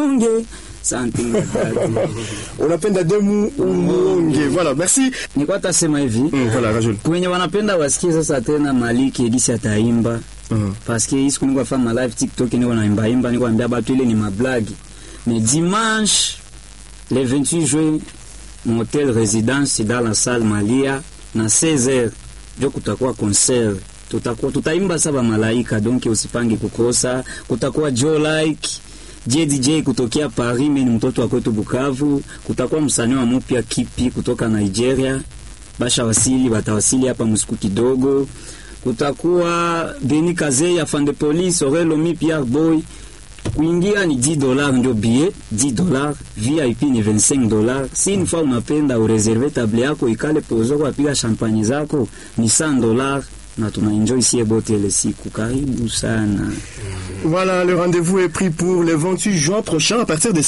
umuonge something like that. unapenda demu umuonge voilà merci Nilikuwa tasema hivi Mm, voilà Rajul kwenye wanapenda wasikie sasa tena Maliki Edisi ataimba Mhm. paske hii siku niko fanya ma live TikTok niko naimba imba niko ambia batu ile ni mablagi mais dimanche le 28 juin mon hôtel résidence dans la salle Malia na 16h ndio kutakuwa concert tutakuwa tutaimba saba malaika donc usipange kukosa kutakuwa Joe like JDJ kutokea Paris, mimi ni mtoto wa kwetu Bukavu. Kutakuwa msanii wa mpya Kipi kutoka Nigeria, basha wasili, batawasili hapa msiku kidogo. Kutakuwa Beni Kaze ya Fande Police, Orelo Mi Pierre Boy. Kuingia ni 10 dollars ndio billet, 10 dollars. VIP ni 25 dollars. Si une fois unapenda ureserve table yako ikale pozo kwa piga champagne zako ni 100 dollars na tuna enjoy sie bote ile siku. Karibu sana. Voilà, le rendez-vous est pris pour le 28 juin prochain à partir de